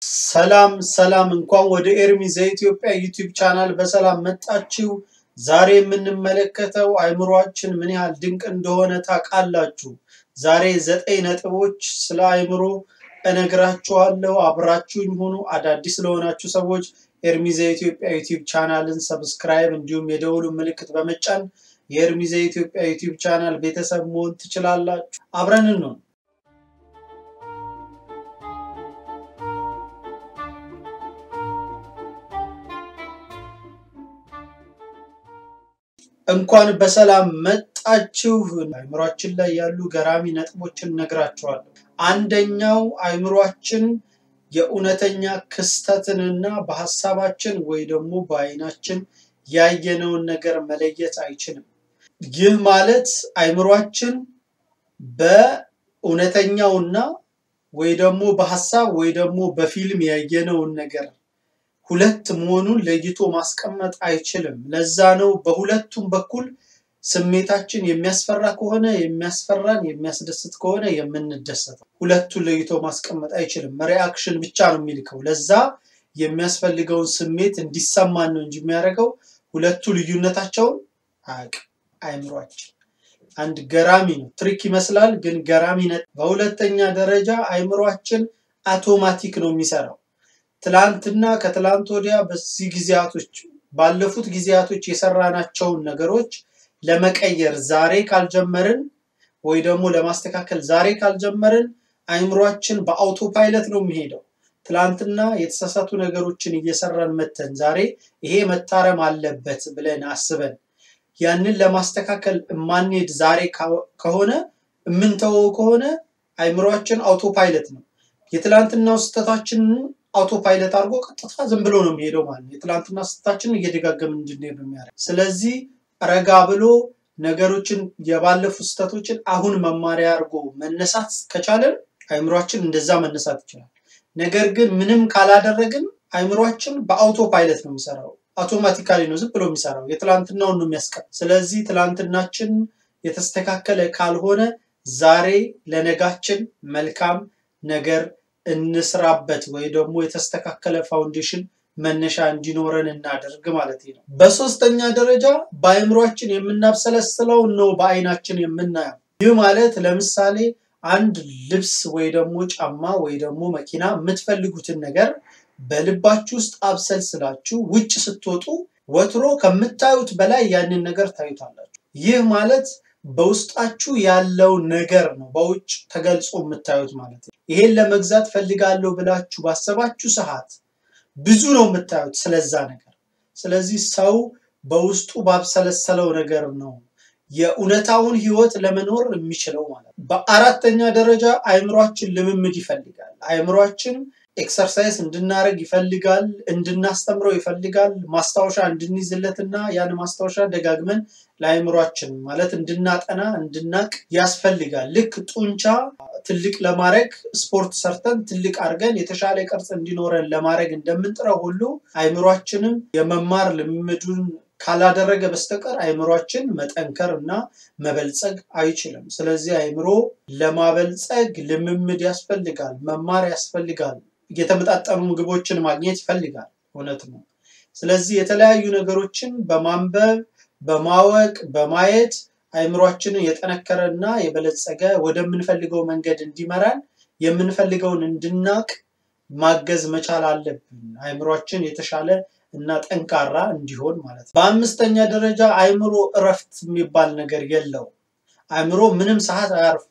ሰላም ሰላም፣ እንኳን ወደ ኤርሚ ዘኢትዮጵያ ዩቲዩብ ቻናል በሰላም መጣችሁ። ዛሬ የምንመለከተው አእምሯችን ምን ያህል ድንቅ እንደሆነ ታውቃላችሁ? ዛሬ ዘጠኝ ነጥቦች ስለ አእምሮ እነግራችኋለሁ። አብራችሁኝ ሁኑ። አዳዲስ ለሆናችሁ ሰዎች ኤርሚ ዘኢትዮጵያ ዩቲዩብ ቻናልን ሰብስክራይብ እንዲሁም የደውሉ ምልክት በመጫን የኤርሚ ዘኢትዮጵያ ዩቲዩብ ቻናል ቤተሰብ መሆን ትችላላችሁ። አብረን ነው እንኳን በሰላም መጣችሁ። አእምሯችን ላይ ያሉ ገራሚ ነጥቦችን እነግራችኋለሁ። አንደኛው አእምሯችን የእውነተኛ ክስተትንና በሀሳባችን ወይ ደግሞ በአይናችን ያየነውን ነገር መለየት አይችልም። ይህ ማለት አእምሯችን በእውነተኛውና ወይ ደግሞ በሀሳብ ወይ ደግሞ በፊልም ያየነውን ነገር ሁለት መሆኑን ለይቶ ማስቀመጥ አይችልም። ለዛ ነው በሁለቱም በኩል ስሜታችን የሚያስፈራ ከሆነ የሚያስፈራን፣ የሚያስደስት ከሆነ የምንደሰተው። ሁለቱን ለይቶ ማስቀመጥ አይችልም። ሪአክሽን ብቻ ነው የሚልከው። ለዛ የሚያስፈልገውን ስሜት እንዲሰማን ነው እንጂ የሚያደርገው ሁለቱ ልዩነታቸውን አያውቅም። አእምሯችን አንድ ገራሚ ነው። ትሪክ ይመስላል ግን ገራሚ ነ በሁለተኛ ደረጃ አእምሯችን አውቶማቲክ ነው የሚሰራው። ትላንትና ከትላንት ወዲያ በዚህ ጊዜያቶች ባለፉት ጊዜያቶች የሰራናቸውን ነገሮች ለመቀየር ዛሬ ካልጀመርን ወይ ደግሞ ለማስተካከል ዛሬ ካልጀመርን አእምሯችን በአውቶ ፓይለት ነው የሚሄደው። ትላንትና የተሳሳቱ ነገሮችን እየሰራን መተን ዛሬ ይሄ መታረም አለበት ብለን አስበን ያንን ለማስተካከል የማንሄድ ዛሬ ከሆነ የምንተወው ከሆነ አእምሯችን አውቶ ፓይለት ነው። የትላንትናው ስህተታችንን አውቶ ፓይለት አድርጎ ቀጥታ ዝም ብሎ ነው የሚሄደው ማለት ነው። የትላንትና ስህተታችንን እየደጋገምን እንድንሄድ ነው የሚያደርግ። ስለዚህ ረጋ ብሎ ነገሮችን የባለፉ ስህተቶችን አሁን መማሪያ አድርጎ መነሳት ከቻለን አእምሯችን እንደዛ መነሳት ይችላል። ነገር ግን ምንም ካላደረግን አእምሯችን በአውቶ ፓይለት ነው የሚሰራው። አውቶማቲካሊ ነው ዝም ብሎ የሚሰራው። የትላንትናውን ነው የሚያስቀር። ስለዚህ ትላንትናችን የተስተካከለ ካልሆነ ዛሬ ለነጋችን መልካም ነገር እንስራበት ወይ ደግሞ የተስተካከለ ፋውንዴሽን መነሻ እንዲኖረን እናደርግ ማለት ነው። በሶስተኛ ደረጃ በአእምሯችን የምናብሰለስለው ነው በአይናችን የምናየው። ይህ ማለት ለምሳሌ አንድ ልብስ ወይ ደግሞ ጫማ ወይ ደግሞ መኪና የምትፈልጉትን ነገር በልባችሁ ውስጥ አብሰልስላችሁ ውጭ ስትወጡ ወትሮ ከምታዩት በላይ ያንን ነገር ታዩታላችሁ። ይህ ማለት በውስጣችሁ ያለው ነገር ነው በውጭ ተገልጾ የምታዩት ማለት ነው። ይሄን ለመግዛት ፈልጋለሁ ብላችሁ ባሰባችሁ ሰዓት ብዙ ነው የምታዩት ስለዛ ነገር። ስለዚህ ሰው በውስጡ ባብሰለሰለው ነገር ነው የእውነታውን ህይወት ለመኖር የሚችለው ማለት ነው። በአራተኛ ደረጃ አእምሯችን ልምምድ ይፈልጋል። አእምሯችን ኤክሰርሳይዝ እንድናደርግ ይፈልጋል፣ እንድናስተምረው ይፈልጋል፣ ማስታወሻ እንድንይዝለትና ያን ማስታወሻ ደጋግመን ለአእምሯችን ማለት እንድናጠና እንድናቅ ያስፈልጋል። ልክ ጡንቻ ትልቅ ለማድረግ ስፖርት ሰርተን ትልቅ አድርገን የተሻለ ቅርጽ እንዲኖረን ለማድረግ እንደምንጥረው ሁሉ አእምሯችንም የመማር ልምምዱን ካላደረገ በስተቀር አእምሯችን መጠንከር እና መበልጸግ አይችልም። ስለዚህ አእምሮ ለማበልጸግ ልምምድ ያስፈልጋል፣ መማር ያስፈልጋል፣ የተመጣጠኑ ምግቦችን ማግኘት ይፈልጋል። እውነት ነው። ስለዚህ የተለያዩ ነገሮችን በማንበብ በማወቅ በማየት አእምሯችንን የጠነከረ እና የበለጸገ ወደምንፈልገው መንገድ እንዲመራን የምንፈልገውን እንድናቅ ማገዝ መቻል አለብን። አእምሯችን የተሻለ እና ጠንካራ እንዲሆን ማለት ነው። በአምስተኛ ደረጃ አእምሮ እረፍት የሚባል ነገር የለው። አእምሮ ምንም ሰዓት አያርፍም።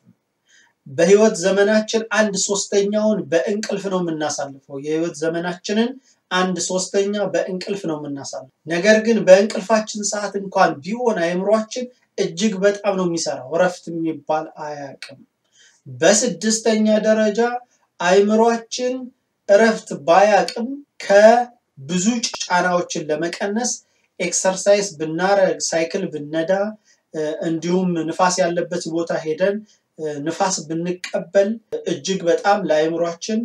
በህይወት ዘመናችን አንድ ሶስተኛውን በእንቅልፍ ነው የምናሳልፈው። የህይወት ዘመናችንን አንድ ሶስተኛ በእንቅልፍ ነው የምናሳልፈው። ነገር ግን በእንቅልፋችን ሰዓት እንኳን ቢሆን አእምሯችን እጅግ በጣም ነው የሚሰራው። እረፍት የሚባል አያውቅም። በስድስተኛ ደረጃ አእምሯችን እረፍት ባያውቅም ከብዙ ጫናዎችን ለመቀነስ ኤክሰርሳይዝ ብናረግ፣ ሳይክል ብነዳ፣ እንዲሁም ንፋስ ያለበት ቦታ ሄደን ንፋስ ብንቀበል እጅግ በጣም ለአእምሯችን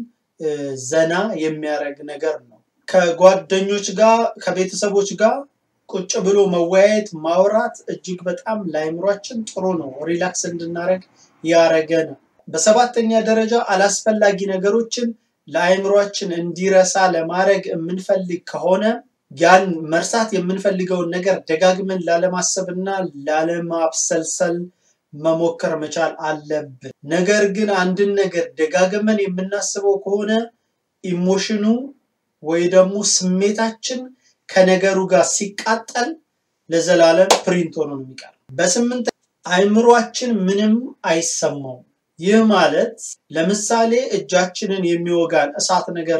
ዘና የሚያደርግ ነገር ነው። ከጓደኞች ጋር ከቤተሰቦች ጋር ቁጭ ብሎ መወያየት ማውራት እጅግ በጣም ለአእምሯችን ጥሩ ነው። ሪላክስ እንድናደርግ ያረገ ነው። በሰባተኛ ደረጃ አላስፈላጊ ነገሮችን ለአእምሯችን እንዲረሳ ለማድረግ የምንፈልግ ከሆነ ያን መርሳት የምንፈልገውን ነገር ደጋግመን ላለማሰብና ላለማብሰልሰል መሞከር መቻል አለብን። ነገር ግን አንድን ነገር ደጋግመን የምናስበው ከሆነ ኢሞሽኑ ወይ ደግሞ ስሜታችን ከነገሩ ጋር ሲቃጠል ለዘላለም ፕሪንት ሆኖ ነው የሚቀር። በስምንት አእምሯችን ምንም አይሰማውም። ይህ ማለት ለምሳሌ እጃችንን የሚወጋን እሳት ነገር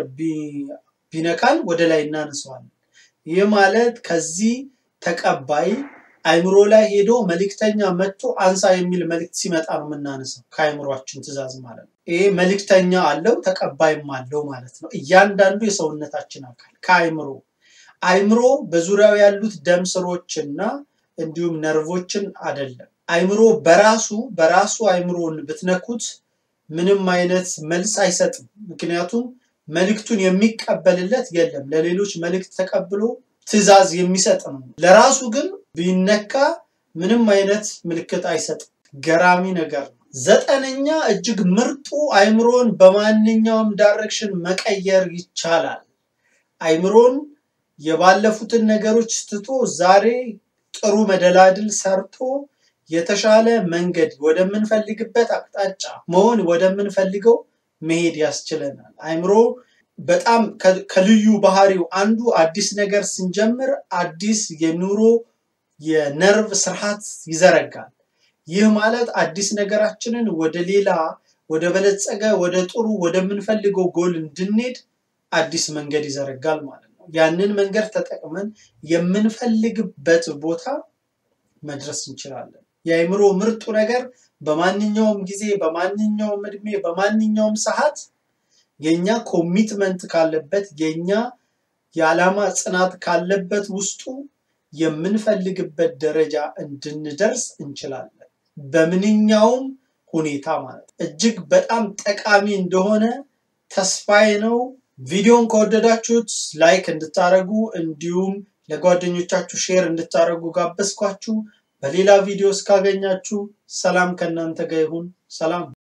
ቢነካን ወደ ላይ እናነሳዋለን። ይህ ማለት ከዚህ ተቀባይ አእምሮ ላይ ሄዶ መልእክተኛ መጥቶ አንሳ የሚል መልእክት ሲመጣ ነው የምናነሳው፣ ከአእምሯችን ትእዛዝ ማለት ነው። ይሄ መልእክተኛ አለው ተቀባይም አለው ማለት ነው። እያንዳንዱ የሰውነታችን አካል ከአእምሮ አእምሮ በዙሪያው ያሉት ደም ስሮችና እንዲሁም ነርቮችን አይደለም። አእምሮ በራሱ በራሱ አእምሮን ብትነኩት ምንም አይነት መልስ አይሰጥም። ምክንያቱም መልእክቱን የሚቀበልለት የለም። ለሌሎች መልእክት ተቀብሎ ትዕዛዝ የሚሰጥ ነው። ለራሱ ግን ቢነካ ምንም አይነት ምልክት አይሰጥም። ገራሚ ነገር ነው። ዘጠነኛ እጅግ ምርጡ አእምሮን በማንኛውም ዳይሬክሽን መቀየር ይቻላል። አእምሮን የባለፉትን ነገሮች ትቶ ዛሬ ጥሩ መደላድል ሰርቶ የተሻለ መንገድ ወደምንፈልግበት አቅጣጫ መሆን ወደምንፈልገው መሄድ ያስችለናል። አእምሮ በጣም ከልዩ ባህሪው አንዱ አዲስ ነገር ስንጀምር አዲስ የኑሮ የነርቭ ስርዓት ይዘረጋል። ይህ ማለት አዲስ ነገራችንን ወደ ሌላ ወደ በለጸገ ወደ ጥሩ ወደምንፈልገው ጎል እንድንሄድ አዲስ መንገድ ይዘረጋል ማለት ነው። ያንን መንገድ ተጠቅመን የምንፈልግበት ቦታ መድረስ እንችላለን። የአእምሮ ምርጡ ነገር በማንኛውም ጊዜ፣ በማንኛውም እድሜ፣ በማንኛውም ሰዓት የኛ ኮሚትመንት ካለበት የኛ የዓላማ ጽናት ካለበት ውስጡ የምንፈልግበት ደረጃ እንድንደርስ እንችላለን። በምንኛውም ሁኔታ ማለት እጅግ በጣም ጠቃሚ እንደሆነ ተስፋዬ ነው። ቪዲዮን ከወደዳችሁት ላይክ እንድታደርጉ እንዲሁም ለጓደኞቻችሁ ሼር እንድታደርጉ ጋበዝኳችሁ። በሌላ ቪዲዮ እስካገኛችሁ ሰላም ከእናንተ ጋር ይሁን። ሰላም